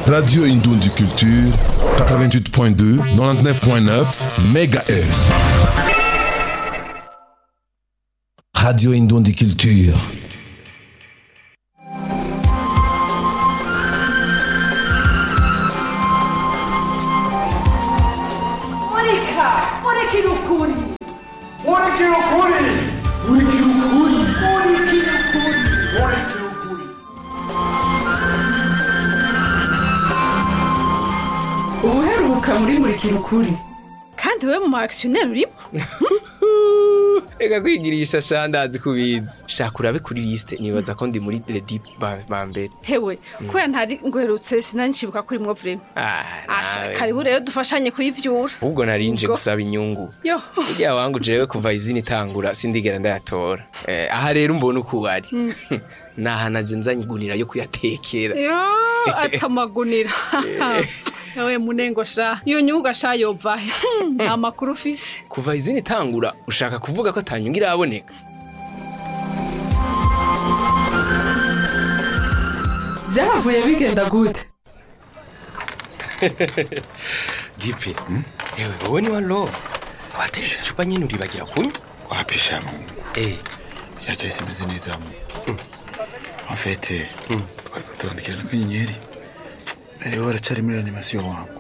Radio Indondi Culture, 88.2, 99.9 MHz. Radio Indondi Culture. Monica! Monica ukuri! Murikira ukuri murikira ukuri Monica ukuri! murikira ukuri Ubuheruka muri Murikira ukuri kandi we mu actionnaire urimo reka kwigirisha sha ndazi kubizi shaka urabe kuri liste nibaza ko ndi muri ledi ba ba mbere hewe kubera ntari ngwerutse sinancibuka kuri mwo vrema Ah, asha nawe. karibu rero dufashanye kuyivyura ahubwo narinje Ubwo. gusaba inyungu yo burya wangu jewe kuva izina itangura sindigera ndayatora Eh, aha rero mbona uko wari naha naje nzanye igunira yo kuyatekera yo atamagunira ewe munengo sha iyo nyuga sha yova he nta makuru ufise kuva izina itangura ushaka kuvuga ko atanyungu iraboneka Vyahavuye bigenda gute? gipe ewe wowe ni walo wateretse icupa nyine uribagira kunywa wapishamu eh byacaye simeze neza mu afete twariko turandikirana akanyenyeri mbere waracari muri animasiyo wangu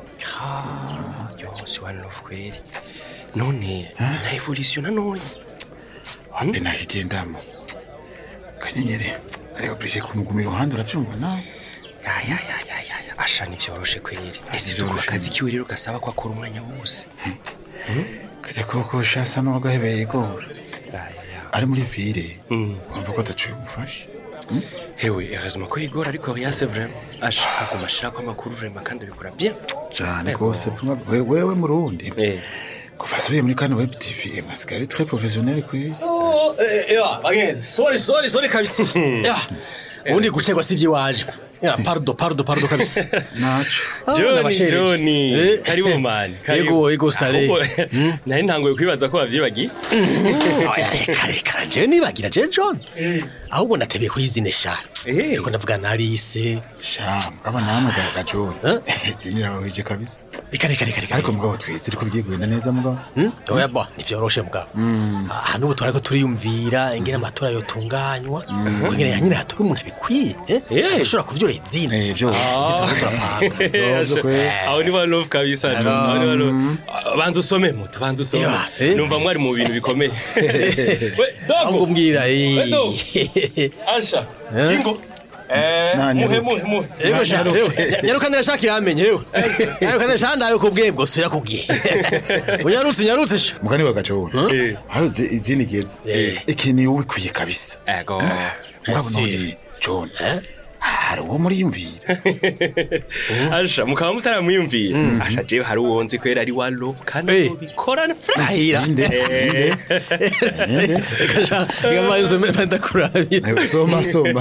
yose walo kweli none na evolution nanone wapi nakigendamo akanyenyeri ari oblige kumuguma iruhande uravyumva nawe ya ya ya ya ya ya asha nivyoroshe kweli ese Nivyoroshe. dukora akazi kiwe rero gasaba ko akora umwanya wose kajya koko shasa n'uwagahebeye igora ari muri vire wumva ko atacuye umufashe hewe heureusement ko igora ariko riase vraiment asha aguma ashirako amakuru vraiment kandi abikora bien cane Ego. rwose we- wewe murundi eh kuva asubiye muri kano web tv amasigara ari très professionnel kweli Oh, eh, ewa bagenzi sorry sorry sorry kabisa ya ubundi gucegwa si iby'iwaje ya pardo pardo pardo kabisa naco Ah, n'abashereje. Eh, karibu mani Ego, ego, Stare. nari ntanguye kwibaza ko wavyibagiye Oya, reka reka jewe nibagira jewe john ahubwo natebeye kuri zine sha Eh. ariko ndavuga na alice sha mugabo namwe gajoni Eh? zinira wahije kabisa reka reka reka reka ariko mugabo twize ariko bigiye kugenda neza mugabo Hmm? oya bo ntivyoroshe mugabo aha n'ubu turariko turiyumvira ingene amatora yotunganywa ko ingene ya nyine hatora umuntu abikwiye eh? Eh. adashobora kuvyura izina Eh, vyo turiko turapanga Vyo kweli. aho ni wa love kabisa jo aho ni wa love Ah, banza usome muto banza usome Yeah, eh. numva mwari mu bintu bikomeye we ahubwo dogo mbwira Edo. eh. ansha ingo eh Na, muhe nyaruke. muhe muhe Ego sha, ego. Nyaruka ndashaka iramenye yewe. Nyaruka ndashaka ndayo ku bwebwo subira kubwiye. Unyarutse nyarutse sha. mugani wa gajoni Eh. aho izi- izina igeze Eh. ikintu iyo ubikwiye kabisa ego mugabo Ese. none john hari uwo muriyumvira ansha mukaba mutaramwiyumvira asha jewe hari uwo nzi kwera ari wa love kandi Eh. bikorana fresh Nahira. inde inde inde Reka sha, ngamaye usome ndakurabira. Eh, soma soma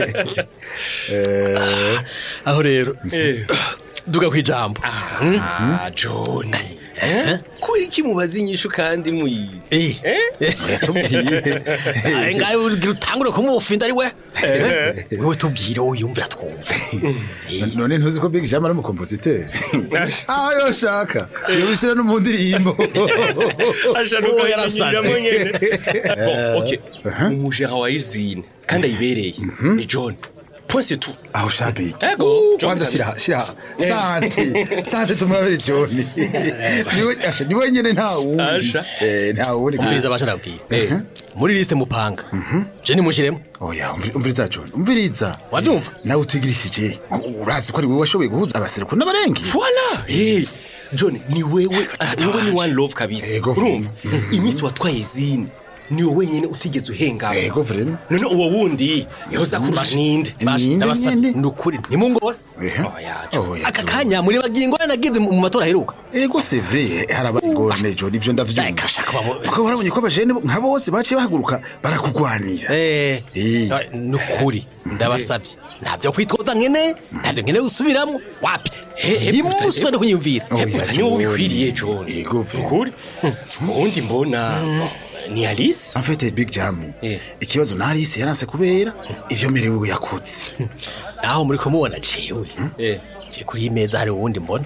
Eh, Aho rero. Eh. Duga kwijambo. ah john eh kubera iki mubaza inyishu kandi muyizi Eh. yatubwiye Ari ngaye ugira utangure kumufinda ari we. Wewe tubwire uyumvira twumva. none ntuzi ko big jam ari umukompositeri aho yoshaka yobishira no mu ndirimbo asha Oh, yarasanze. ntukanyiramo nyene bon ok umujera wa izine kandi ayibereye ni john point c'est tout aho shabiki Ego, John kwanza kabisa. shira shira sante sante tumurabire john niwe asha niwe nyene nta wundi Asha. eh nta wundi Umviriza abasha ndabwira. Muri liste mupanga. Je ni mushiremo. oya umviri- umviriza john umviriza Wabyumva? nawe utigirishije urazi ko ari wowe washoboye guhuza abaseruko n'abarengi voilà eh john ni wewe wewe ni one love kabisa Ego, urumva iminsi watwaye izine ni wowe wenyine utigeze uhengama ego vrema none uwo wundi yoza kurusha ninde Ninde Ndabasabye nyene? ni ukuri nimungora. ehe Oya, John. oya Aka John. kanya muri bagingo nagize mu matora aheruka. ego c'est vrai haraba ingorane john ivyo ndavyumva Reka shaka bamo- ukaba warabonye ko abajene nka bose baciye bahaguruka barakugwanira Eh, Eh. nukuri ndabasabye ntabyo kwitwaza nkene ntabyo nkene gusubiramo wapi he, imunsi wari kunyumvira Oya, Hebuta ni wowe John. bikwiriye john Ego, vrema. ukuri uwundi mbona ni alice en fait big jam Eh. ikibazo narise yaranse kubera ivyo merewe yakutse naho muri kumubona jewe Eh. je kuri iyi meza hari uwundi mbona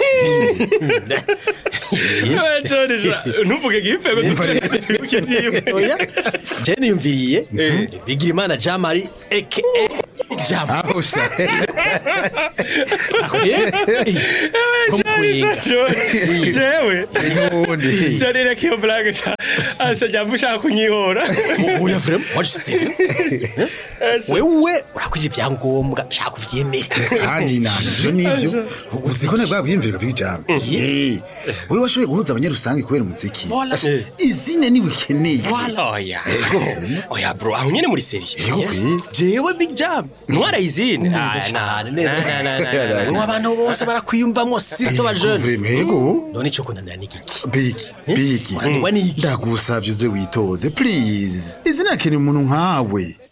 Jorija ntuvuge gipfego dusubire twibuke vyiwe oya je niyumviriye bigira imana jean marie aka jam aho sha ko mutwenga jewe n'ubundi jorira kiyo blague sha asha jambo ushaka kunyihora oya vrema wajise wewe urakwije ibyangombwa shaka kuvyemera kandi navyo nivyo uzi ko nabwo bwiyumvira bijambo eh wewe washoboye guhuza abanyarusange kubera umuziki Voilà. izine ni wikeneye oya oya bro aho nyene muri serie Yego, jewe big jam ntwara izindi cyane neza ubu abantu bose barakwiyumvamwo sito bajene Vrema, yego none ico kunanira n'igiki bigi bigi Unanirwa n'iki? ndagusavye uze witoze please izina keneye umuntu nkawe